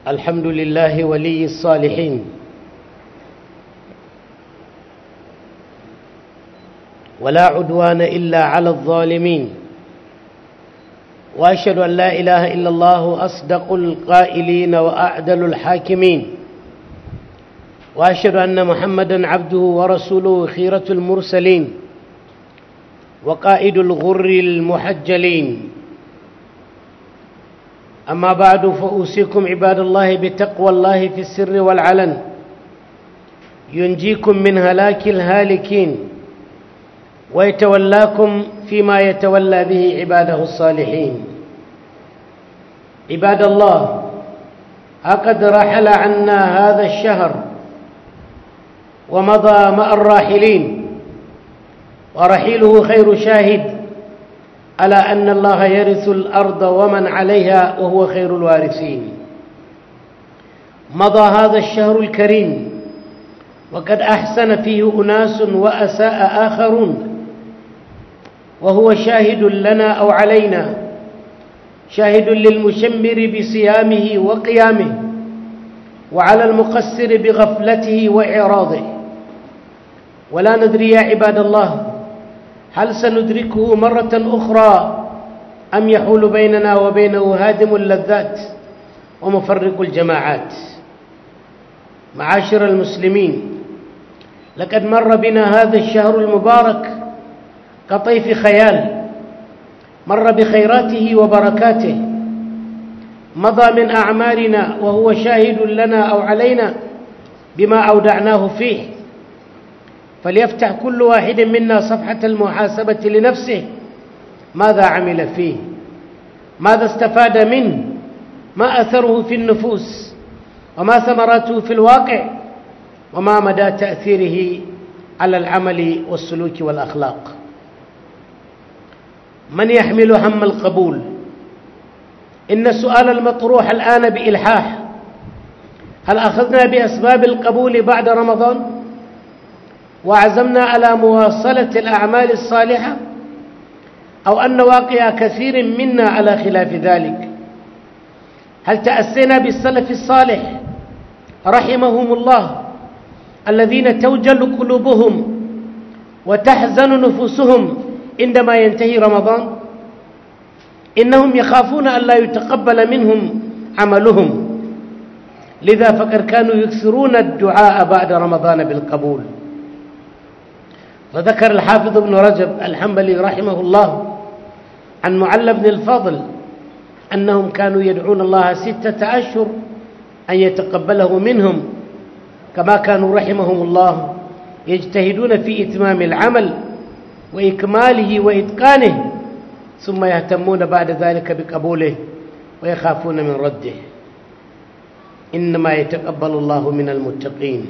الحمد لله ولي الصالحين ولا عدوان إلا على الظالمين وأشهد أن لا إله إلا الله أصدق القائلين وأعدل الحاكمين وأشهد أن محمدا عبده ورسوله خيرة المرسلين وقائد الغر المحجلين أما بعد فأوصيكم عباد الله بتقوى الله في السر والعلن ينجيكم من هلاك الهالكين ويتولاكم فيما يتولى به عباده الصالحين عباد الله أقد رحل عنا هذا الشهر ومضى مع الراحلين ورحيله خير شاهد على أن الله يرث الأرض ومن عليها وهو خير الوارثين مضى هذا الشهر الكريم وقد أحسن فيه أناس وأساء آخرون وهو شاهد لنا أو علينا شاهد للمشمر بصيامه وقيامه وعلى المقصر بغفلته وإعراضه ولا ندري يا عباد الله هل سندركه مرة أخرى أم يحول بيننا وبينه هادم اللذات ومفرق الجماعات معاشر المسلمين لقد مر بنا هذا الشهر المبارك كطيف خيال مر بخيراته وبركاته مضى من أعمالنا وهو شاهد لنا أو علينا بما أودعناه فيه فليفتح كل واحد منا صفحة المحاسبة لنفسه ماذا عمل فيه ماذا استفاد منه ما أثره في النفوس وما ثمراته في الواقع وما مدى تأثيره على العمل والسلوك والأخلاق من يحمل هم القبول إن السؤال المطروح الآن بإلحاح هل أخذنا بأسباب القبول بعد رمضان وعزمنا على مواصلة الأعمال الصالحة أو أن واقع كثير منا على خلاف ذلك هل تأسينا بالسلف الصالح رحمهم الله الذين توجل قلوبهم وتحزن نفوسهم عندما ينتهي رمضان إنهم يخافون أن لا يتقبل منهم عملهم لذا فقد كانوا يكثرون الدعاء بعد رمضان بالقبول فذكر الحافظ ابن رجب الحنبلي رحمه الله عن معل بن الفضل أنهم كانوا يدعون الله ستة أشهر أن يتقبله منهم كما كانوا رحمهم الله يجتهدون في إتمام العمل وإكماله وإتقانه ثم يهتمون بعد ذلك بقبوله ويخافون من رده إنما يتقبل الله من المتقين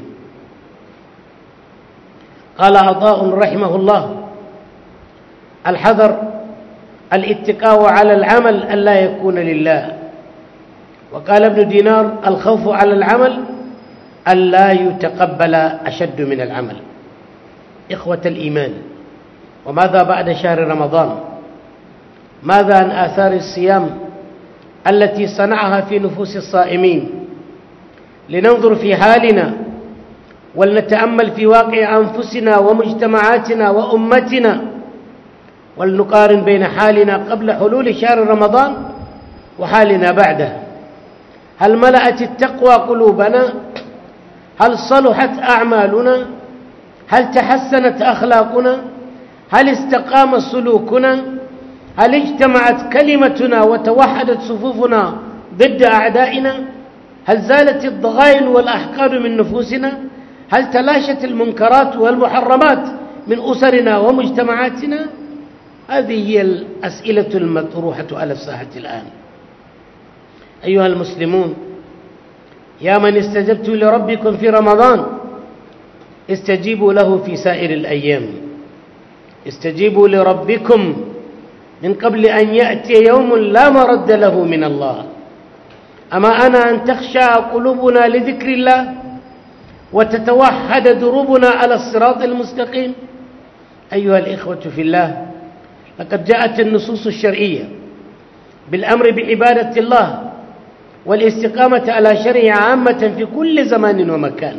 قال عطاء رحمه الله الحذر الاتقاء على العمل ألا يكون لله وقال ابن دينار الخوف على العمل ألا يتقبل أشد من العمل إخوة الإيمان وماذا بعد شهر رمضان ماذا عن آثار الصيام التي صنعها في نفوس الصائمين لننظر في حالنا ولنتأمل في واقع أنفسنا ومجتمعاتنا وأمتنا ولنقارن بين حالنا قبل حلول شهر رمضان وحالنا بعده هل ملأت التقوى قلوبنا هل صلحت أعمالنا هل تحسنت أخلاقنا هل استقام سلوكنا هل اجتمعت كلمتنا وتوحدت صفوفنا ضد أعدائنا هل زالت الضغائن والأحقاد من نفوسنا هل تلاشت المنكرات والمحرمات من أسرنا ومجتمعاتنا هذه هي الأسئلة المطروحة على الساحة الآن أيها المسلمون يا من استجبتم لربكم في رمضان استجيبوا له في سائر الأيام استجيبوا لربكم من قبل أن يأتي يوم لا مرد له من الله أما أنا أن تخشى قلوبنا لذكر الله وتتوحد دروبنا على الصراط المستقيم أيها الإخوة في الله لقد جاءت النصوص الشرعية بالأمر بعبادة الله والاستقامة على شرعه عامة في كل زمان ومكان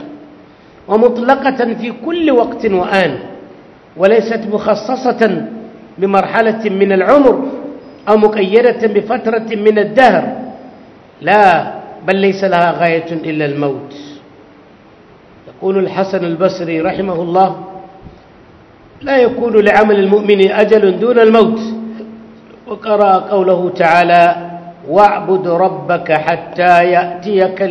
ومطلقة في كل وقت وآن وليست مخصصة بمرحلة من العمر أو مقيدة بفترة من الدهر لا بل ليس لها غاية إلا الموت يقول الحسن البصري رحمه الله لا يكون لعمل المؤمن أجل دون الموت وقرأ قوله تعالى واعبد ربك حتى يأتيك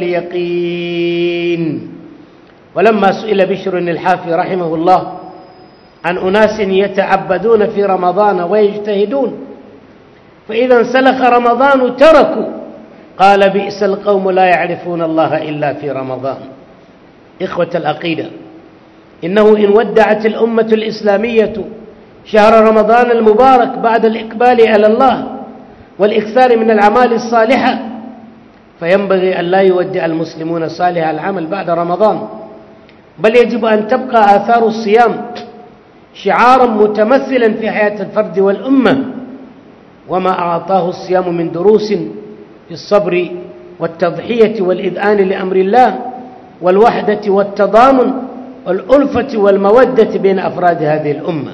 اليقين ولما سئل بشر الحافي رحمه الله عن أناس يتعبدون في رمضان ويجتهدون فإذا انسلخ رمضان تركوا قال بئس القوم لا يعرفون الله إلا في رمضان إخوة العقيدة إنه إن ودعت الأمة الإسلامية شهر رمضان المبارك بعد الإقبال على الله والإكثار من الأعمال الصالحة فينبغي أن لا يودع المسلمون صالح العمل بعد رمضان بل يجب أن تبقى آثار الصيام شعارا متمثلا في حياة الفرد والأمة وما أعطاه الصيام من دروس في الصبر والتضحية والإذعان لأمر الله والوحدة والتضامن والألفة والمودة بين أفراد هذه الأمة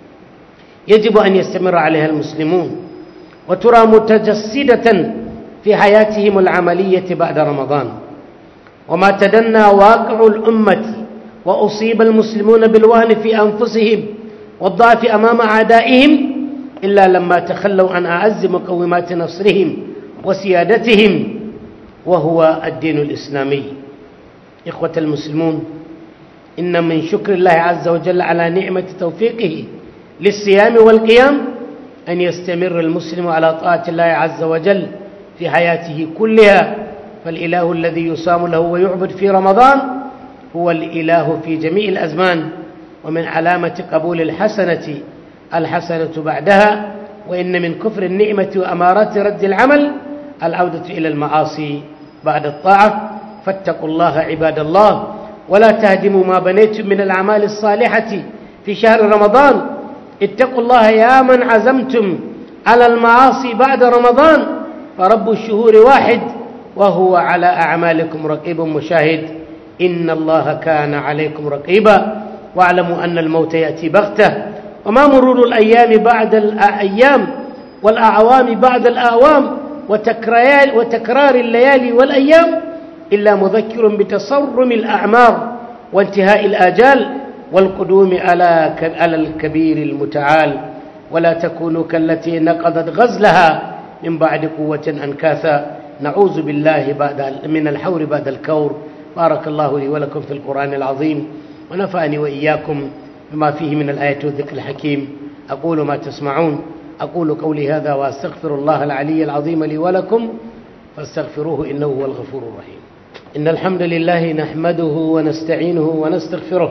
يجب أن يستمر عليها المسلمون وترى متجسدة في حياتهم العملية بعد رمضان وما تدنى واقع الأمة وأصيب المسلمون بالوهن في أنفسهم والضعف أمام أعدائهم إلا لما تخلوا عن أعز مقومات نصرهم وسيادتهم وهو الدين الإسلامي إخوة المسلمون إن من شكر الله عز وجل على نعمة توفيقه للصيام والقيام أن يستمر المسلم على طاعة الله عز وجل في حياته كلها فالإله الذي يصام له ويعبد في رمضان هو الإله في جميع الأزمان ومن علامة قبول الحسنة الحسنة بعدها وإن من كفر النعمة وأمارات رد العمل العودة إلى المعاصي بعد الطاعة فاتقوا الله عباد الله ولا تهدموا ما بنيتم من الأعمال الصالحة في شهر رمضان اتقوا الله يا من عزمتم على المعاصي بعد رمضان فرب الشهور واحد وهو على أعمالكم رقيب مشاهد إن الله كان عليكم رقيبا واعلموا أن الموت يأتي بغتة وما مرور الأيام بعد الأيام والأعوام بعد الأعوام وتكرار الليالي والأيام إلا مذكر بتصرم الأعمار وانتهاء الآجال والقدوم على على الكبير المتعال ولا تكونوا كالتي نقضت غزلها من بعد قوة أنكاثا نعوذ بالله بعد من الحور بعد الكور بارك الله لي ولكم في القرآن العظيم ونفعني وإياكم بما فيه من الآية والذكر الحكيم أقول ما تسمعون أقول قولي هذا وأستغفر الله العلي العظيم لي ولكم فاستغفروه إنه هو الغفور الرحيم إن الحمد لله نحمده ونستعينه ونستغفره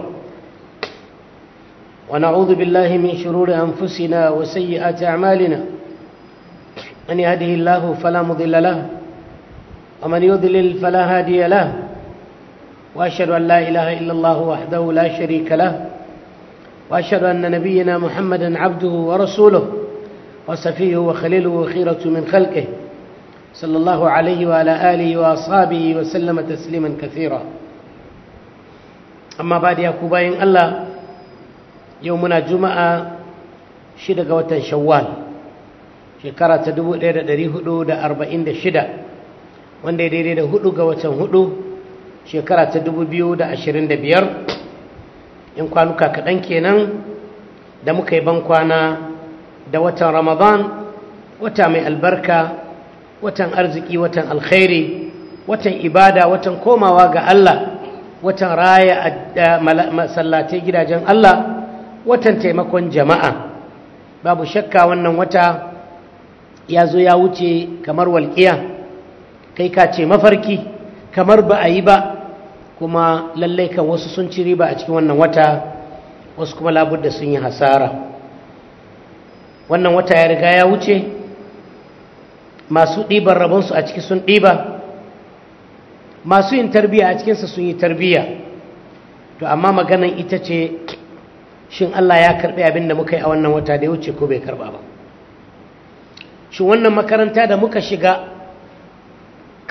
ونعوذ بالله من شرور أنفسنا وسيئات أعمالنا من يهده الله فلا مضل له ومن يضلل فلا هادي له وأشهد أن لا إله إلا الله وحده لا شريك له وأشهد أن نبينا محمدا عبده ورسوله وسفيه وخليله وخيرة من خلقه صلى الله عليه وعلى آله وأصحابه وسلم تسليما كثيرا أما بعد يا كوباين الله يومنا جمعة شدة وتن شوال shekara ta 1446 wanda ya daidai da hudu ga watan hudu shekara ta 2025 in kwanuka kaɗan kenan da muka yi ban kwana da watan ramadan wata mai albarka watan arziki watan alkhairi watan ibada watan komawa ga Allah watan raya masallatai gidajen Allah watan taimakon jama'a babu shakka wannan wata ya zo ya wuce kamar walƙiya kai ka ce mafarki kamar ba a yi ba kuma lallai kan wasu sun ci riba a cikin wannan wata wasu kuma labudda sun yi hasara wannan wata ya riga ya wuce masu ɗiban rabonsu a ciki sun ɗiba masu yin tarbiyya a cikinsa sun yi tarbiyya to amma maganan ita ce shin Allah ya karɓi abin da muka yi a wannan wata da ya wuce ko bai karɓa ba shin wannan makaranta da muka shiga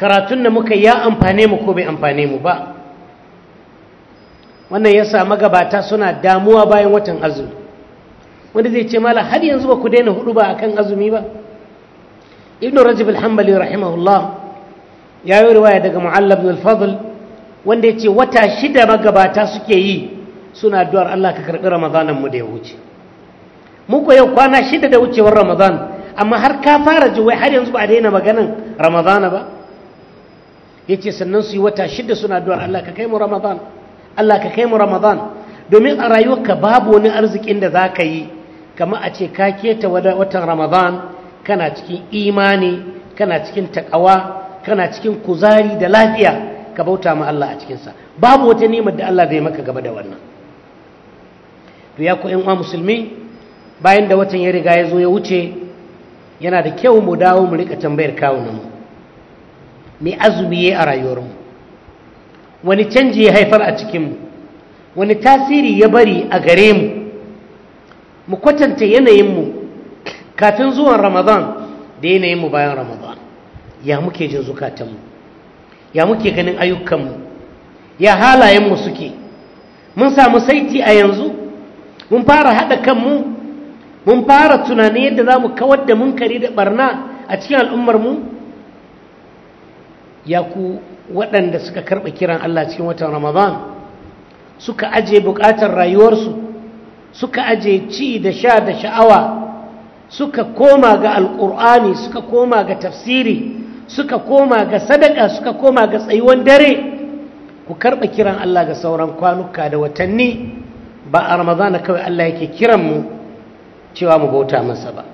karatun da muka ya amfane mu ko bai amfane mu ba wannan ya sa magabata suna damuwa bayan watan azumi wanda zai ce mala har yanzu ba ku daina hudu ba akan azumi ba ibn rajab al-hanbali rahimahullah ya yi riwaya daga mu'allab ibn al-fadl wanda ya ce wata shida magabata suke yi suna addu'ar Allah ka karɓi ramadanan mu da ya wuce mu ko yau kwana shida da wucewar ramadan amma har ka fara ji wai har yanzu ba a daina maganan ramadana ba ya ce sannan su yi wata shida suna addu'ar Allah ka kai mu ramadan Allah ka kai mu ramadan domin a rayuwarka babu wani arzikin da za ka yi kama a ce ka keta watan ramadan kana cikin imani kana cikin takawa kana cikin kuzari da lafiya ka bauta ma Allah a cikinsa babu wata nimar da Allah zai maka gaba da wannan to ya ku uwa musulmi bayan da watan ya riga ya zo ya wuce yana da kyau mu dawo mu rika tambayar kawunanmu me azumi ya a rayuwarmu wani canji ya haifar a cikinmu wani tasiri ya bari a gare mu mu kwatanta yanayinmu kafin zuwan ramadan da yanayinmu bayan ramadan ya muke jin zukatanmu ya muke ganin ayyukanmu ya halayenmu suke mun samu saiti a yanzu mun fara haɗa kanmu mun fara tunanin yadda za mu kawar da munkari da barna a cikin al'ummarmu ya ku waɗanda suka karɓa kiran Allah cikin watan ramadan suka aje buƙatar rayuwarsu suka aje ci da sha da sha'awa suka koma ga alƙur'ani suka koma ga tafsiri suka koma ga sadaka suka koma ga tsayuwan dare ku karɓa kiran Allah ga sauran kwanuka da watanni ba a ramadana kawai Allah yake kiranmu cewa mu bauta masa ba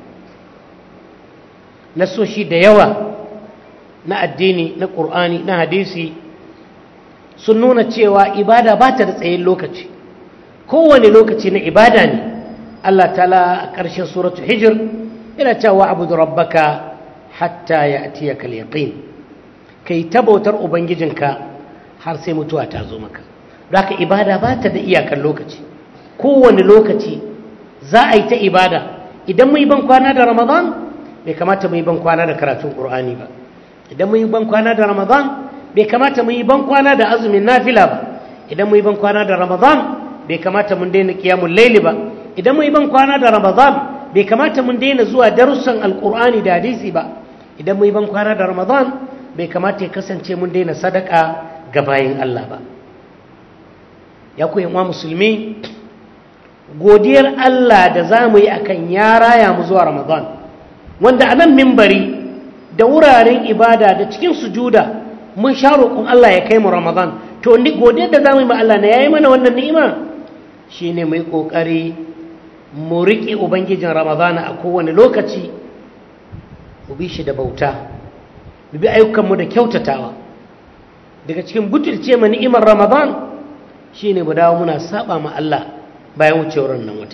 nasoshi da yawa na addini na ƙur'ani na hadisi sun nuna cewa ibada ba ta da tsayin lokaci kowane lokaci na ibada ne Allah ta'ala a ƙarshen suratu hijir yana cewa abu da rabbaka hatta ya atiya kal yaqin kai ta bautar ubangijinka har sai mutuwa ta zo maka don haka ibada ba ta da iyakar lokaci kowane lokaci za a yi ta ibada idan mu yi ban kwana da ramadan bai kamata mu yi ban kwana da karatun ƙur'ani ba idan mu yi ban kwana da ramadan bai kamata mu yi ban kwana da azumin nafila ba idan mu yi ban kwana da ramadan bai kamata mun daina qiyamul layli ba idan mu yi ban kwana da ramadan bai kamata mun daina zuwa darussan alqur'ani da hadisi ba idan mu yi ban kwana da ramadan bai kamata ya kasance mun daina sadaka ga bayin Allah ba ya ku yan musulmi godiyar Allah da za mu yi akan ya raya mu zuwa ramadan wanda a nan mimbari da wuraren ibada da cikin sujuda mun sha roƙon Allah ya kai mu Ramadan to ni godiyar da zamu yi ma Allah na yayi mana wannan ni'ima shine mu yi kokari mu riƙe ubangijin Ramadan a kowane lokaci mu bi shi da bauta mu bi ayyukan mu da kyautatawa daga cikin butulce ma ni'imar Ramadan shine mu dawo muna saba ma Allah bayan wucewar nan wata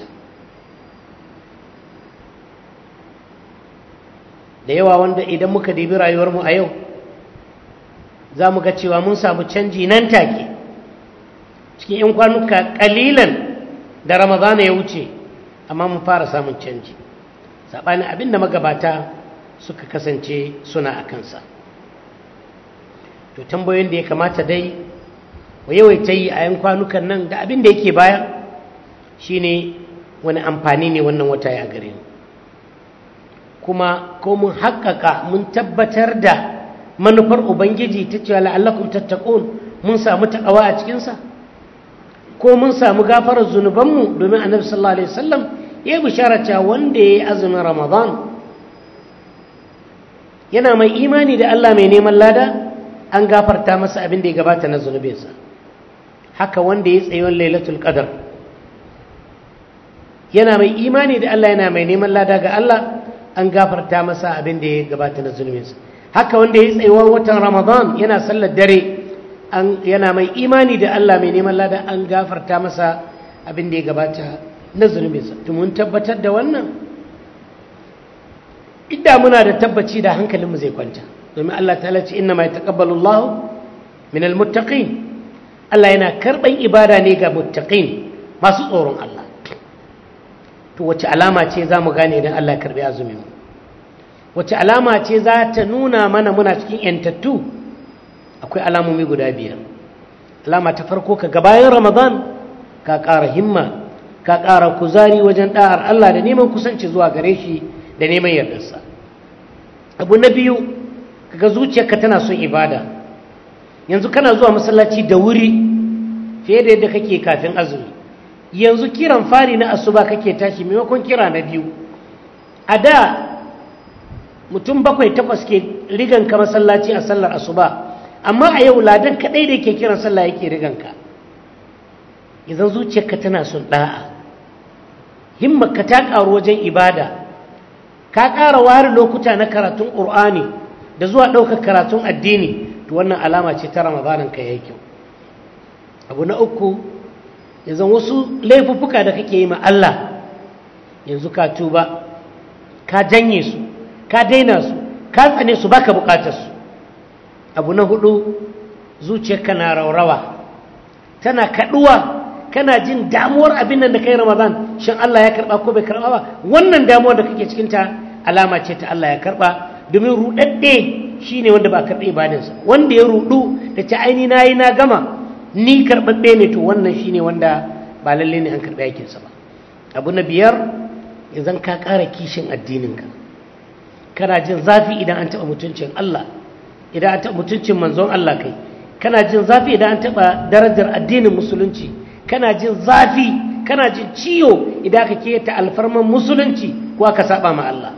da yawa wanda idan muka dibi rayuwarmu a yau za mu ga cewa mun samu canji nan take cikin 'yan kwanuka kalilan da ramadana ya wuce amma mun fara samun canji saɓanin abin da magabata suka kasance suna a kansa to tambayoyin da ya kamata dai wa yawaita yi a 'yan kwanukan nan da abin da yake baya shine wani amfani ne wannan wata ya gare mu kuma ko mun haƙƙaƙa mun tabbatar da manufar ubangiji ta cewa la'allakum tattaqun mun samu takawa a cikinsa ko mun samu gafarar zunubanmu domin annabi sallallahu alaihi wasallam ya yi bishara cewa wanda ya yi azumin ramadan yana mai imani da Allah mai neman lada an gafarta masa abin da ya gabata na zunubinsa haka wanda ya tsayon lailatul qadar yana mai imani da Allah yana mai neman lada ga Allah an gafarta masa abin da ya gabata na zunubinsa haka wanda ya tsayuwar watan ramadan yana sallar dare yana mai imani da Allah mai neman lada an gafarta masa abin da ya gabata na zunubinsa mun tabbatar da wannan idda muna da tabbaci da hankalinmu zai kwanta domin Allah ta ce inna mai taqabbalu Allah min almuttaqin Allah yana karban ibada ne ga muttaqin masu tsoron Allah to wace alama ce za mu gane idan Allah ya karbi azumin mu wace alama ce za ta nuna mana muna cikin yantattu akwai alamomi guda biyar alama ta farko ka bayan ramadan ka ƙara himma ka ƙara kuzari wajen ɗa'ar Allah da neman kusanci zuwa gare shi da neman yardarsa abu na biyu kaga zuciyarka tana son ibada yanzu kana zuwa masallaci da wuri fiye da yadda kake kafin azumi yanzu kiran fari na asuba kake tashi maimakon kira na biyu a da mutum bakwai takwas ke rigan ka masallaci a sallar asuba amma a yau ladan kaɗai da ke kiran sallah yake rigan ka idan zuciyarka tana son ɗa'a himmarka ta ƙaru wajen ibada ka ƙara ware lokuta na karatun ƙur'ani da zuwa ɗaukar karatun addini to wannan alama ce ta ramadanin ka yayi kyau abu na uku yanzu wasu laifuffuka da kake yi ma Allah yanzu ka tuba ka janye su ka daina su ka tsane su baka bukatar su abu na hudu zuciyarka na raurawa tana kaduwa kana jin damuwar abin nan da kai ramadan shin Allah ya karba ko bai karba ba wannan damuwar da kake cikin ta alama ce ta Allah ya karba domin rudadde shine wanda ba karbe ibadansa wanda ya rudu da ta aini nayi na gama ni karbabbe ne to wannan shine wanda ba lalle ne an karbe yakin sa ba abu na biyar idan ka ƙara kishin addininka kana jin zafi idan an taɓa mutuncin Allah idan an taɓa mutuncin manzon Allah kai kana jin zafi idan an taɓa darajar addinin musulunci kana jin zafi kana jin ciwo idan aka keta alfarman musulunci ko aka saba ma Allah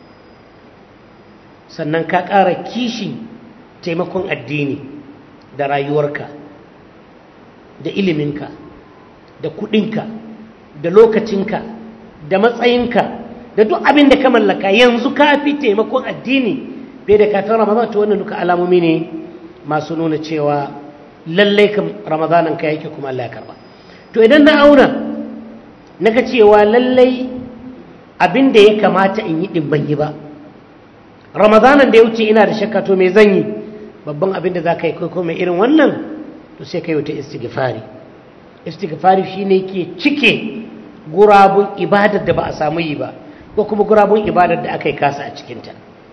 sannan ka ƙara kishin taimakon addini da rayuwarka da iliminka da kuɗinka da lokacinka da matsayinka da duk abin da ka mallaka yanzu ka fi taimakon addini bai da kafin ramadan to wannan duka alamomi ne masu nuna cewa lallai kan ramadanan ka yake kuma Allah ya karba to idan na auna naga cewa lallai abin da ya kamata in yi din ban yi ba ramadanan da ya wuce ina da shakka to me zan yi babban abin da za ka yi ko mai irin wannan to sai ka yi wata istighfari istighfari shine ke cike gurabun ibadar da ba a samu yi ba ko kuma gurabun ibadar da aka yi kasa a cikinta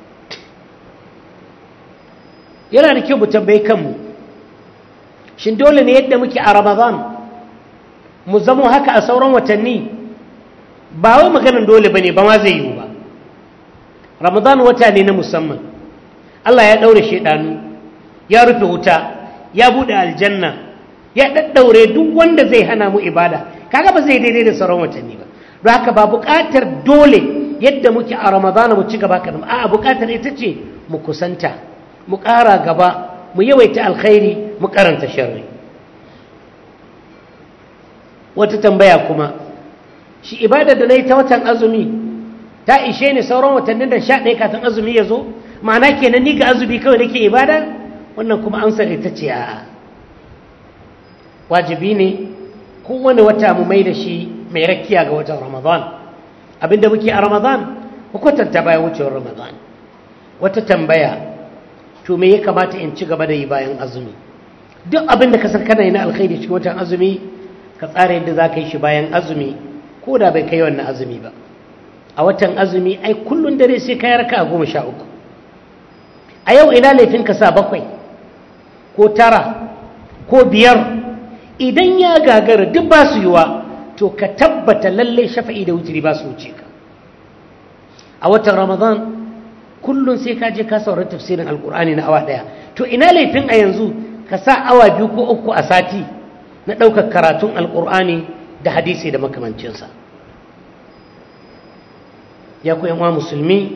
yana da kyau mu tambayi kanmu shin dole ne yadda muke a ramadan mu zamo haka a sauran watanni ba wai maganin dole ba ne ba ma zai yiwu ba ramadan wata ne na musamman allah ya ɗaure shaidanu ya rufe wuta ya buɗe aljanna ya ɗaɗɗaure duk wanda zai hana mu ibada kaga ba zai daidai da sauran watanni ba don haka ba buƙatar dole yadda muke a ramadana mu ci gaba kaɗan a buƙatar ita ce mu kusanta mu ƙara gaba mu yawaita alkhairi mu karanta sharri wata tambaya kuma shi ibada da na yi ta watan azumi ta ishe ni sauran watannin da sha ɗaya kafin azumi ya zo ma'ana kenan ni ga azumi kawai nake ibada wannan kuma amsar ita ce a'a wajibi ne kowane wata mu mai da shi mai rakiya ga watan ramadan abinda muke a ramadan mu kwatanta bayan wucewar ramadan wata tambaya to me ya kamata in ci gaba da yi bayan azumi duk abinda ka san kana yi na alkhairi cikin watan azumi ka tsara yadda za ka yi shi bayan azumi ko da bai kai wannan azumi ba a watan azumi ai kullun dare sai ka yarka a goma sha uku a yau ina laifin ka sa bakwai ko tara ko biyar idan ya gagara duk ba su yiwa to ka tabbata lallai shafa'i da wutiri ba su wuce ka a watan ramadan kullum sai ka je ka saurar tafsirin alkur'ani na awa daya to ina laifin a yanzu ka sa awa biyu ko uku a sati na ɗaukar karatun alkur'ani da hadisi da makamancinsa ya ku yanwa musulmi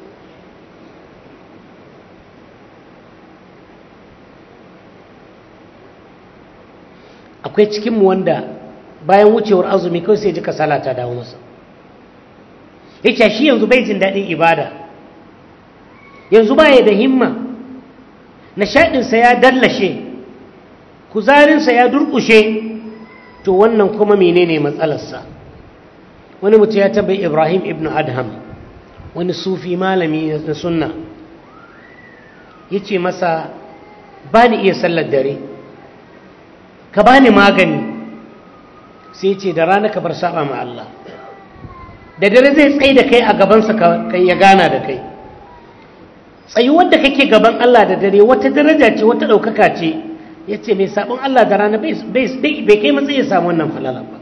akwai cikinmu wanda bayan wucewar azumi kawai sai ji kasala ta dawo masa yace shi yanzu bai jin daɗin ibada yanzu baya da himma nishaɗinsa ya dallashe kuzarinsa ya durƙushe to wannan kuma menene matsalarsa wani mutum ya tabbai ibrahim ibn adham wani sufi malami na sunna ya ce masa ba ni iya sallar dare ka ba ni magani sai ce da rana ka bar saba ma Allah da dare zai tsaye da kai a gabansa kai ya gana da kai tsayuwar da kake gaban Allah da dare wata daraja ce wata ɗaukaka ce ya ce mai sabon Allah da rana bai kai matsayi ya samu wannan falala ba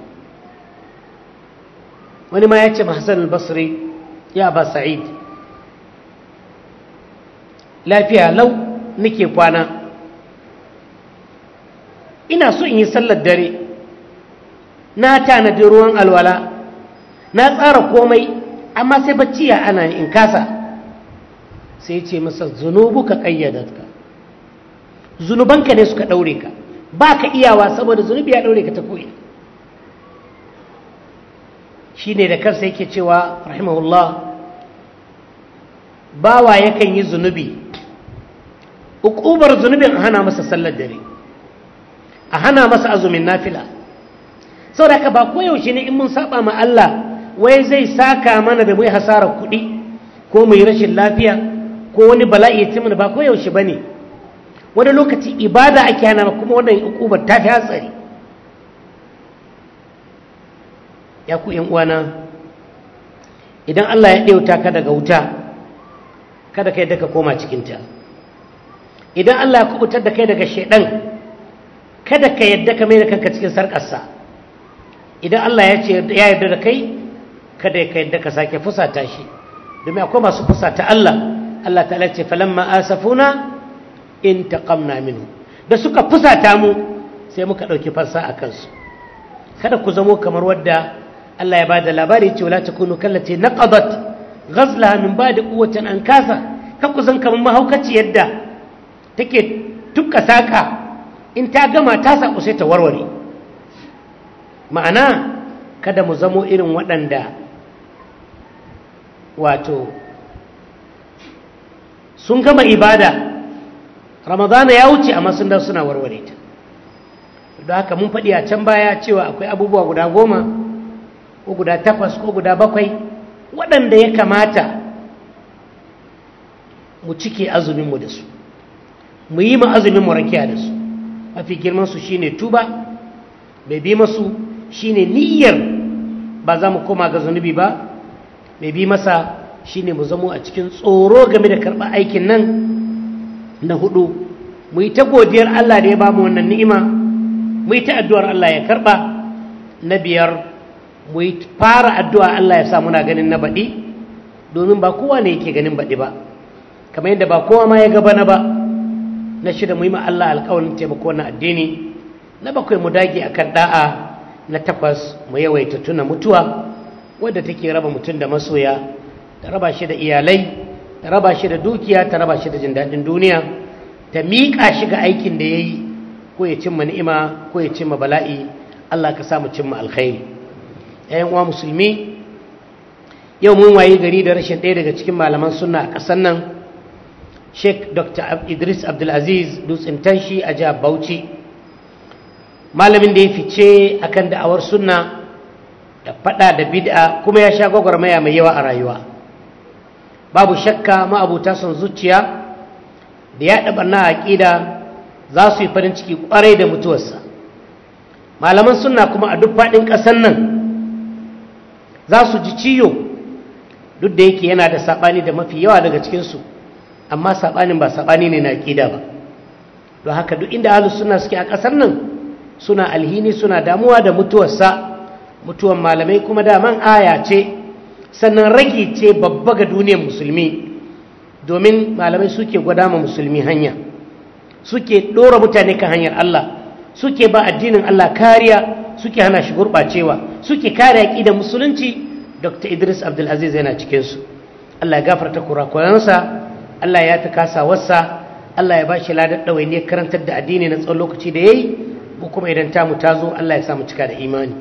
wani ma ya ce Hassan al-basri ya ba sa'id lafiya lau nake kwana ina so in yi sallar dare na tanadi ruwan alwala na tsara komai amma sai bacci ya ana in kasa sai ce masa zunubu ka ƙayyadatka zunubanka ne suka ɗaure ka ba ka iyawa saboda zunubi ya ɗaure ka ta koyi shi ne da kansa yake cewa rahimahullah bawa yakan yi zunubi ukubar zunubin a hana masa sallar dare a hana masa azumin nafila saboda haka ba koyaushe ne in mun saba ma Allah wai zai saka mana da mu hasarar kuɗi ko mu yi rashin lafiya ko wani bala'i ya mana ba koyaushe ba ne wani lokaci ibada ake hana kuma wannan ukubar ta fi hatsari ya ku yan uwana idan Allah ya ɗauta ka daga wuta kada kai daga koma cikinta idan Allah ya kubutar da kai daga shaidan kada ka yadda ka mai da kanka cikin sarƙarsa idan Allah ya ce ya yarda da kai kada ka yadda ka sake fusata shi domin akwai masu fusata Allah Allah ta ce falamma asafuna in taqamna minhu da suka fusata mu sai muka ɗauki fansa a kansu kada ku zamo kamar wadda Allah ya bada labari ce wala takunu kallati naqadat ghazlaha min ba'di quwwatin an kasa ka ku zan kamar mahaukaci yadda take tukka saka in ta gama ta saku sai ta warware ma'ana kada mu zamo irin waɗanda wato sun gama ibada ramadana ya wuce amma sun dan suna warware ta don haka mun faɗi a can baya cewa akwai abubuwa guda goma ko guda takwas ko guda bakwai waɗanda ya kamata mu cike azuminmu da su mu yi ma azuminmu rakiya da su mafi girmansu shine tuba mai bi masu shine niyyar ba za mu koma ga zunubi ba mai bi masa shine mu zamo a cikin tsoro game da karɓar aikin nan na hudu mu yi ta godiyar Allah da ya ba mu wannan ni'ima mu yi ta addu'ar Allah ya karɓa na biyar mu yi fara addu'a Allah ya sa muna ganin na baɗi domin ba kowa ne yake ganin baɗi ba kamar yadda ba kowa ma ya gaba na ba na shida mu yi ma Allah alƙawarin taimako na addini na bakwai mu dage akan da'a na takwas mu yawaita tuna mutuwa wadda take raba mutum da masoya ta raba shi da iyalai ta raba shi da dukiya ta raba shi da jin daɗin duniya ta miƙa shi ga aikin da ya yi ko ya cimma ni'ima ko ya cimma bala'i Allah ka samu cimma alkhairi ‘yan uwa musulmi yau mun waye gari da rashin ɗaya daga cikin malaman sunna a ƙasar nan sheikh dr idris abdulaziz dutsen tanshi a jihar bauchi malamin da ya fice akan da'awar sunna da fada da bid'a kuma ya sha gwagwarmaya mai yawa a rayuwa babu shakka ma'abuta son zuciya da ya ɗaɓa na aƙida za su yi farin ciki ƙwarai da mutuwarsa malaman sunna kuma a duk faɗin ƙasar nan za su ji ciyo duk da yake yana da saɓani da mafi yawa daga cikinsu amma saɓanin ba saɓani ne na aƙida ba don haka duk inda ahlus sunna suke a ƙasar nan suna alhini suna damuwa da mutuwarsa mutuwan malamai kuma daman aya ce sannan ragi ce babba ga duniyar musulmi domin malamai suke gwada ma musulmi hanya suke ɗora mutane kan hanyar Allah suke ba addinin Allah kariya suke hana shi gurɓacewa suke kare aƙidar musulunci dr idris abdulaziz yana cikinsu Allah ya gafarta kurakuransa Allah ya ta kasa wasa Allah ya ba shi ladar ɗawainiyar karantar da addini na tsawon lokaci da ya yi ko kuma idan tamu ta zo Allah ya samu cika da imani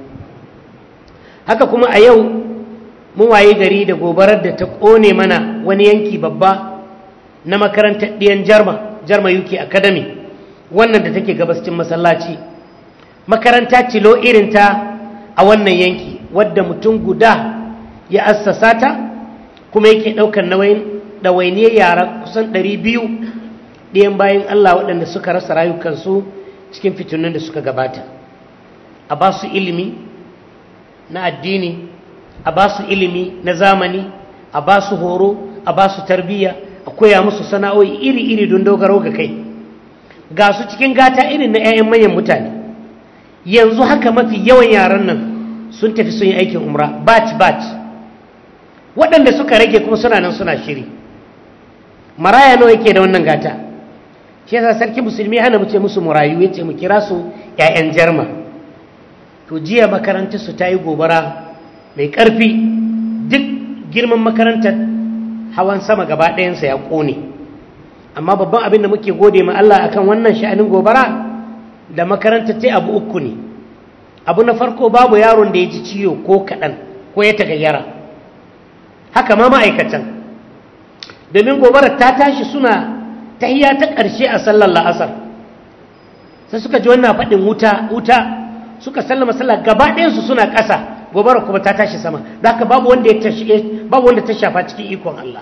haka kuma a yau mun waye gari da gobarar da ta ƙone mana wani yanki babba na makarantar ɗiyan jarma jarma uk academy wannan da take gabascin masallaci makaranta cilo irinta a wannan yanki wadda mutum guda ya assasa ta kuma yake ɗaukar ɗawainiyar yara kusan ɗari biyu ɗiyan bayan allah waɗanda suka rasa rayukansu cikin fitinin da suka gabata a ba su ilimi na addini a ba su ilimi na zamani a ba su horo a ba su tarbiyya a a koya musu sana'o'i iri-iri don dogaro ga kai ga su cikin gata irin na 'ya'yan manyan mutane yanzu haka mafi yawan yaran nan sun tafi sun yi aikin umra batch batch waɗanda suka rage kuma suna nan suna shiri maraya nawa yake da wannan gata shi yasa sarki musulmi hana mu ce musu murayu ya ce mu kira su 'ya'yan jarma to jiya makarantar su ta yi gobara mai ƙarfi duk girman makarantar hawan sama gaba ɗayansa ya ƙone amma babban abin da muke gode ma Allah akan wannan sha'anin gobara da makarantar ta abu uku ne abu na farko babu yaron da ya ji ciwo ko kaɗan ko ya tagayyara haka ma ma'aikatan domin gobarar ta tashi suna tahiya ta ƙarshe a sallar la'asar sai suka ji wannan faɗin wuta wuta suka sallama sallah gaba ɗayansu suna ƙasa gobarar kuma ta tashi sama da haka babu wanda ya babu wanda ta shafa cikin ikon Allah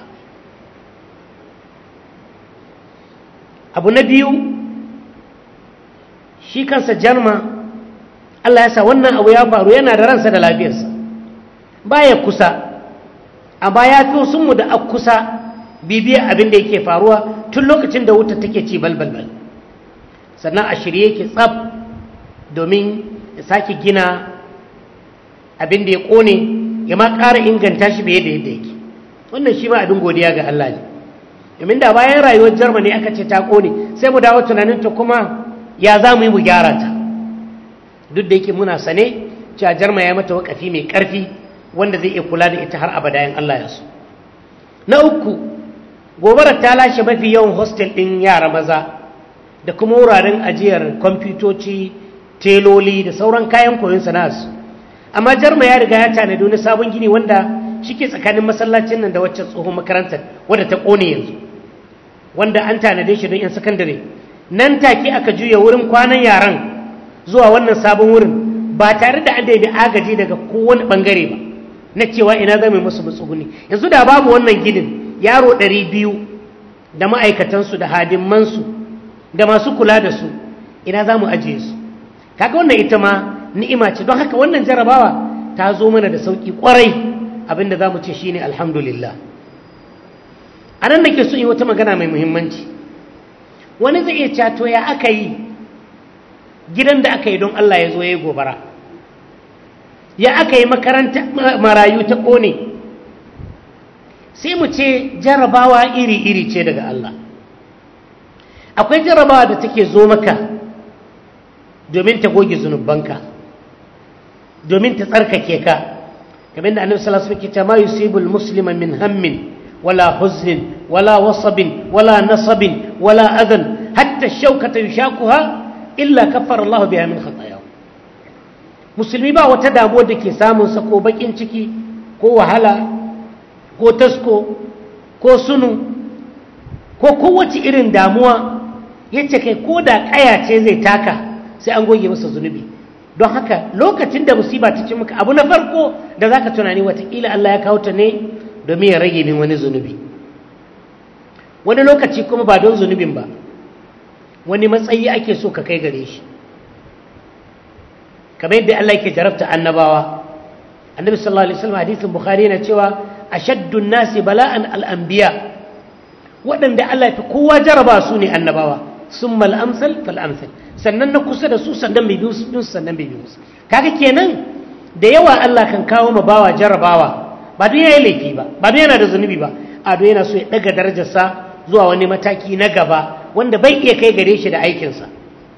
abu na biyu shi kansa jarma Allah ya sa wannan abu ya faru yana da ransa da lafiyarsa baya kusa amma ya fi sun mu da a kusa bibiyar abin da yake faruwa tun lokacin da wuta take ci balbalbal sannan a shirye yake tsab domin ya sake gina abin da ya kone ya ma ƙara inganta shi bai da yadda yake wannan shi ma abin godiya ga Allah ne domin da bayan rayuwar germany aka ce ta kone sai mu dawo tunanin ta kuma ya za mu yi mu gyara ta duk da yake muna sane cewa jarma ya mata wakafi mai ƙarfi wanda zai iya kula da ita har abada in Allah ya so na uku gobarar ta lashe mafi yawan hostel ɗin yara maza da kuma wuraren ajiyar kwamfutoci teloli da sauran kayan koyon sana'arsu amma jarma ya riga ya tanadi wani sabon gini wanda shike tsakanin masallacin nan da wacce tsohon makarantar wadda ta ƙone yanzu wanda an tanade shi don 'yan sakandare nan take aka juya wurin kwanan yaran zuwa wannan sabon wurin ba tare da an daidai agaji daga kowane ɓangare ba na cewa ina zai musu matsuguni yanzu da babu wannan ginin yaro ɗari biyu da ma'aikatansu da hadimansu da masu kula da su ina za mu ajiye su kaga wannan ita ma ni'ima ce don haka wannan jarabawa ta zo mana da sauƙi ƙwarai abinda za mu ce shi ne alhamdulillah a nan da ke so yi wata magana mai muhimmanci wani zai iya cato ya aka yi gidan da aka yi don Allah ya zo ya yi gobara ya aka yi makaranta marayu ta ƙone sai mu ce jarabawa iri-iri ce daga Allah akwai jarabawa da take zo maka domin ta goge zunubanka domin ta tsarkake ka kamar da annabi sallallahu alaihi wasallam ma yusibul muslima min hammin wala huznin wala wasabin wala nasabin wala adan hatta shaukata yushakuha illa kaffara Allah biha min khatayahu musulmi ba wata damuwa da ke samun sa ko bakin ciki ko wahala ko tasko ko sunu ko kowace irin damuwa yace kai ko da kaya ce zai taka sai an goge masa zunubi don haka lokacin da musiba ta ci maka abu na farko da zaka tunani watakila Allah ya kawo ta ne domin ya rage min wani zunubi wani lokaci kuma ba don zunubin ba wani matsayi ake so ka kai gare shi kamar yadda Allah yake jarabta annabawa annabi sallallahu alaihi wasallam hadisin bukhari yana cewa ashaddun nasi bala'an al-anbiya waɗanda Allah ya fi kowa jaraba su ne annabawa summa al-amsal fal amsal sannan na kusa da su sannan bai biyu su sannan bai biyu su kaga kenan da yawa Allah kan kawo ma bawa jarabawa ba don yayi laifi ba ba don yana da zunubi ba a don yana so ya daga darajarsa zuwa wani mataki na gaba wanda bai iya kai gare shi da aikinsa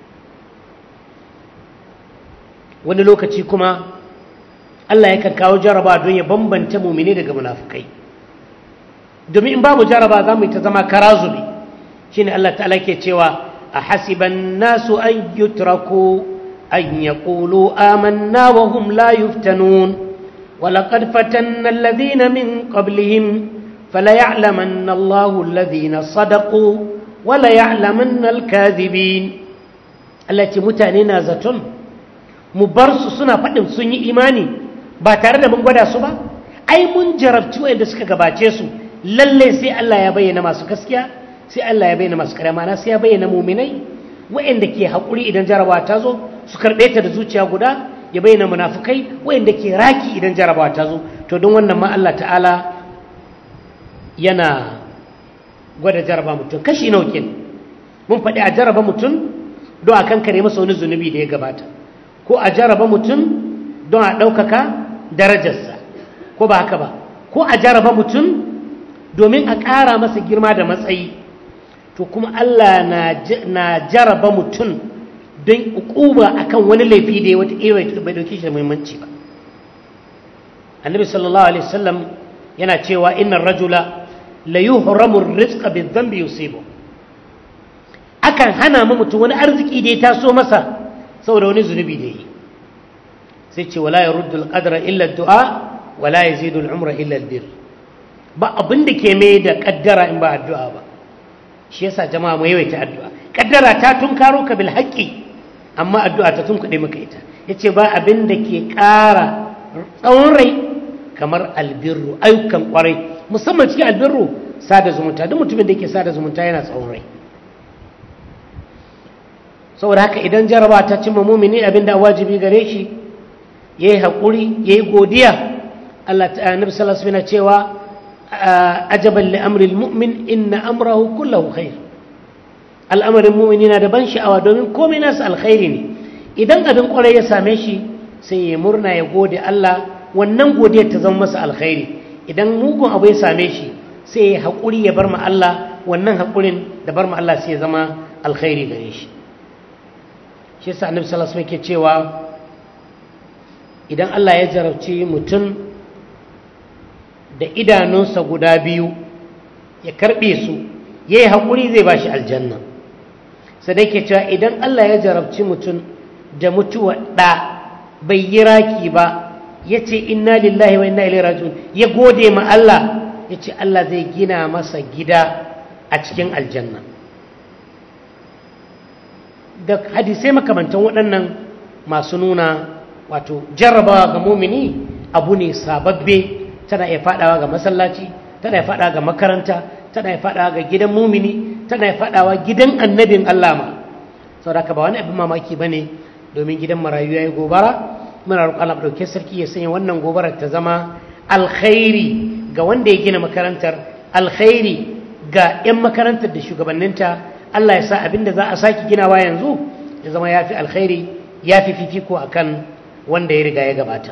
wani lokaci kuma Allah yakan kawo jaraba don ya bambanta mumini daga munafukai domin in babu jaraba za mu yi ta zama karazubi shine Allah ta'ala ke cewa a hasiban nasu an yutraku an yaqulu amanna wa hum la yuftanun ولقد فتنا الذين من قبلهم فليعلمن الله الذين صدقوا وليعلمن الكاذبين التي متاننا زتون مبرس سنة فدم سني إيماني ba tare da mun gwada su ba ai mun jarabci wanda suka gabace su lalle sai Allah ya bayyana masu gaskiya sai Allah ya bayyana masu kare mana sai ya bayyana muminai wa'anda ke haƙuri idan jarabawa ta zo su karɓe ta da zuciya guda ya bayyana munafukai wa'anda ke raki idan jarabawa ta zo to don wannan ma Allah ta'ala yana gwada jaraba mutum kashi naukin mun faɗi a jaraba mutum don a kankare masa wani zunubi da ya gabata ko a jaraba mutum don a ɗaukaka darajarsa ko ba haka ba ko a jaraba mutum domin a ƙara masa girma da matsayi to kuma Allah na jaraba mutum don ukuba akan wani laifi da ya wata iya bai dauke shi da muhimmanci ba annabi sallallahu alaihi wasallam yana cewa innar rajula la yuhramu rizqa bi dhanbi yusibu akan hana mu mutum wani arziki da ya taso masa saboda wani zunubi da yi sai ce wala yaruddu al-qadra illa ad-du'a wala yazidu al-umra illa al-bir ba abin da ke mai da kaddara in ba addu'a ba shi yasa jama'a mu yawaita addu'a kaddara ta tunkaro ka bil haqqi amma addu'a ta tunkuɗe maka ita yace ba abin da ke ƙara tsawon rai kamar albirru ayyukan kwarai musamman cikin albirru sada zumunta duk mutumin da yake sada zumunta yana tsawon rai saboda haka idan jaraba ta cimma mumini abin da wajibi gare shi yayi haƙuri yayi godiya Allah ta annabi sallallahu alaihi wasallam cewa ajaban li amri almu'min inna amrahu kullahu khair al'amarin mu'mini na da ban sha'awa domin komai nasa alkhairi ne idan abin kwarai ya same shi sai ya murna ya gode Allah wannan godiyar ta zama masa alkhairi idan mugun abu ya same shi sai ya haƙuri ya bar ma Allah wannan haƙurin da bar ma Allah sai ya zama alkhairi gare shi shi yasa annabi sallallahu alaihi wasallam yake cewa idan Allah ya jarabci mutum da idanunsa guda biyu ya karbe su yayi haƙuri zai bashi aljanna sai da yake cewa idan Allah ya jarabci mutum da mutuwa ɗa bai yi raki ba ya ce inna lillahi wa inna ilaihi raji'un ya gode ma Allah ya ce Allah zai gina masa gida a cikin aljanna da hadisai makamantan waɗannan masu nuna wato jarrabawa ga mumini abu ne sababbe tana iya faɗawa ga masallaci tana iya faɗawa ga makaranta tana iya faɗawa ga gidan mumini tana iya faɗawa gidan annabin Allah ma saboda ba wani abin mamaki ba ne domin gidan marayu ya yi gobara muna roƙon Allah ɗauke sarki ya sanya wannan gobarar ta zama alkhairi ga wanda ya gina makarantar alkhairi ga 'yan makarantar da shugabanninta Allah ya sa abin da za a sake ginawa yanzu ya zama ya fi alkhairi ya fi fifiko a kan wanda ya riga ya gabata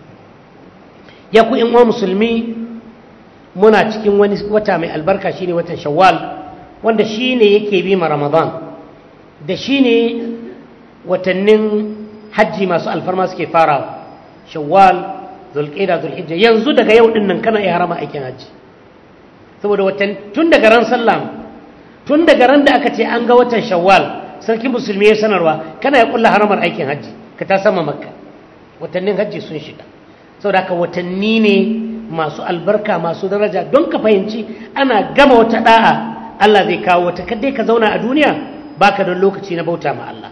ya ku uwa musulmi muna cikin wani wata mai albarka shine watan shawwal wanda shine yake bi ma ramadan da shine watannin hajji masu alfarma suke farawa shawwal zulqa'da zulhijja yanzu daga yau din nan kana iya harama aikin hajji saboda watan tun daga ran sallah tun daga ran da aka ce an ga watan shawwal sarki musulmi ya sanarwa kana ya kulla haramar aikin hajji ka ta sama makka watannin hajji sun shiga saboda haka watanni ne masu albarka masu daraja don ka fahimci ana gama wata da'a Allah zai kawo wata kadai ka zauna a duniya baka da lokaci na bauta ma Allah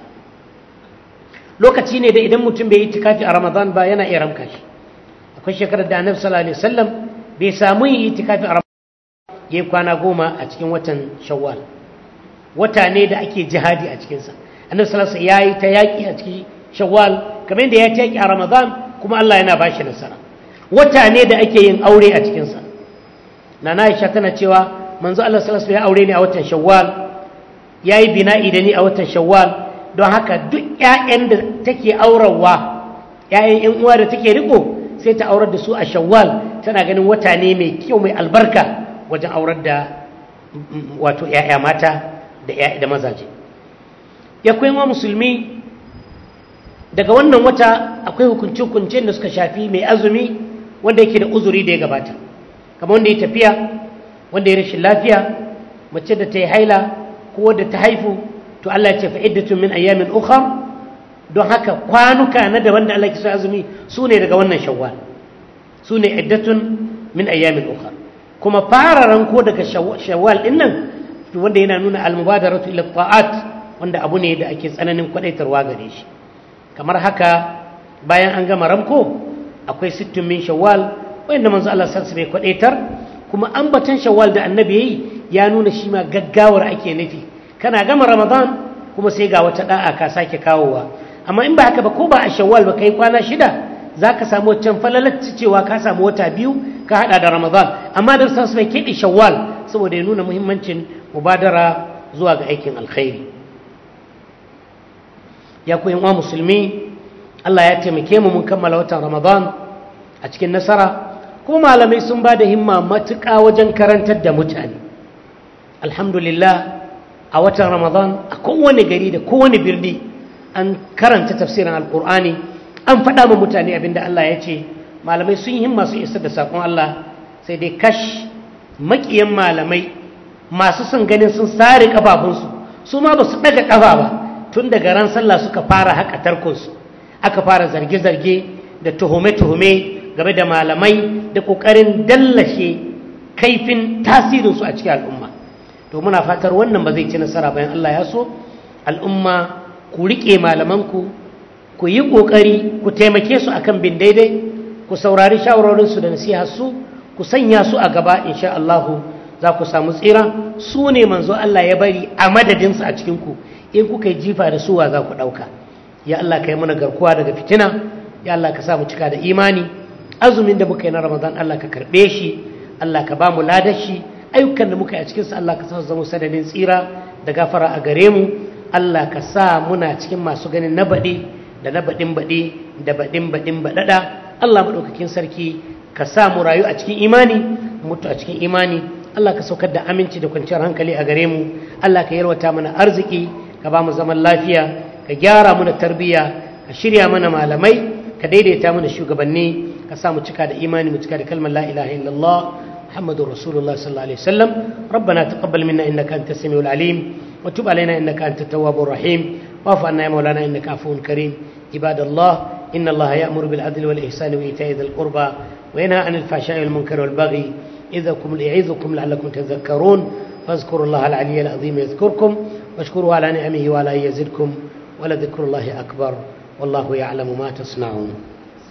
lokaci ne da idan mutum bai yi itikafi a Ramadan ba yana iya ramka shi akwai shekarar da Annabi sallallahu alaihi wasallam bai samu yi itikafi a Ramadan yayi kwana goma a cikin watan Shawwal wata ne da ake jihadi a cikin sa Annabi sallallahu alaihi wasallam yayi ta yaki a cikin Shawwal kamar yadda ya ta yaki a Ramadan kuma Allah yana bashi nasara wata ne da ake yin aure a cikin sa Nana Aisha tana cewa manzo Allah sallallahu alaihi wasallam ya aure ni a watan Shawwal yayi bina'i da ni a watan Shawwal don haka duk ƴaƴan da take aurarwa ƴaƴan ƴan uwa da take riko sai ta aurar da su a Shawwal tana ganin wata ne mai kyau mai albarka wajen aurar da wato ƴaƴa mata da ƴaƴa da mazaje ya kuma musulmi daga wannan wata akwai hukunce-hukunce da suka shafi mai azumi wanda yake da uzuri da ya gabata kamar wanda ya tafiya wanda ya rashin lafiya mace da ta yi haila ko wadda ta haifu to Allah ya ce fa iddatun min ayyamin ukhra don haka kwanuka na daban da Allah ke so azumi su ne daga wannan shawwal su ne iddatun min ayyamin ukhra kuma fara ranko daga shawwal din nan wanda yana nuna al-mubadaratu ila ta'at wanda abu ne da ake tsananin kwadaitarwa gare shi kamar haka bayan an gama ramko akwai sittin min shawwal wanda manzo Allah sallallahu alaihi kwadaitar kuma ambatan shawwal da annabi yayi ya nuna shi ma gaggawar ake nufi kana gama ramadan kuma sai ga wata da'a ka sake kawowa amma in ba haka ba ko ba a shawwal ba kai kwana shida zaka samu wancan falalacci cewa ka samu wata biyu ka hada da ramadan amma da sallallahu alaihi keɓe shawwal saboda ya nuna muhimmancin mubadara zuwa ga aikin alkhairi ya ku wa musulmi Allah ya taimake mu mun kammala watan Ramadan a cikin nasara ko malamai sun ba da himma matuƙa wajen karantar da mutane alhamdulillah a watan Ramadan a kowane gari da kowane birni an karanta tafsirin alkur'ani an faɗa ma mutane abinda Allah ya ce malamai sun yi himma su isar da saƙon Allah sai dai kash maƙiyan malamai masu son ganin sun sare ƙafafunsu su ma ba su ɗaga ƙafa ba tun daga ran sallah suka fara haƙa tarkonsu aka fara zarge-zarge da tuhume-tuhume game da malamai da ƙoƙarin dallashe kaifin tasirinsu a cikin al'umma to muna fatar wannan ba zai ci nasara bayan Allah ya so al'umma ku riƙe malamanku ku yi ƙoƙari ku taimake su akan bin daidai ku saurari shawarorinsu da nasiharsu ku sanya su a gaba insha Allahu za ku samu tsira su ne manzo Allah ya bari a madadinsu a cikinku in kuka yi jifa da suwa za ku ɗauka ya Allah ka yi mana garkuwa daga fitina ya Allah ka sa mu cika da imani azumin da muka yi na ramadan Allah ka karɓe shi Allah ka ba mu ladar shi ayyukan da muka yi a cikinsa Allah ka sa su zama sadadin tsira da gafara a gare mu Allah ka sa muna cikin masu ganin na baɗi da na baɗin baɗi da baɗin baɗin baɗaɗa Allah maɗaukakin sarki ka sa mu rayu a cikin imani mutu a cikin imani Allah ka saukar da aminci da kwanciyar hankali a gare mu Allah ka yarwata mana arziki ka ba mu zaman lafiya ka gyara mana tarbiyya ka shirya mana malamai ka daidaita mana shugabanni ka sa mu cika da imani mu cika da kalmar la ilaha illallah محمد رسول الله صلى الله عليه وسلم ربنا تقبل منا إنك أنت السميع العليم وتب علينا إنك أنت التواب الرحيم واعف عنا يا مولانا إنك عفو كريم عباد الله إن الله يأمر بالعدل والإحسان وإيتاء ذي القربى وينهى عن الفحشاء والمنكر والبغي إذكم يعظكم لعلكم تذكرون فاذكروا الله العلي العظيم يذكركم واشكروا على نعمه وعلى يزدكم ولذكر الله أكبر والله يعلم ما تصنعون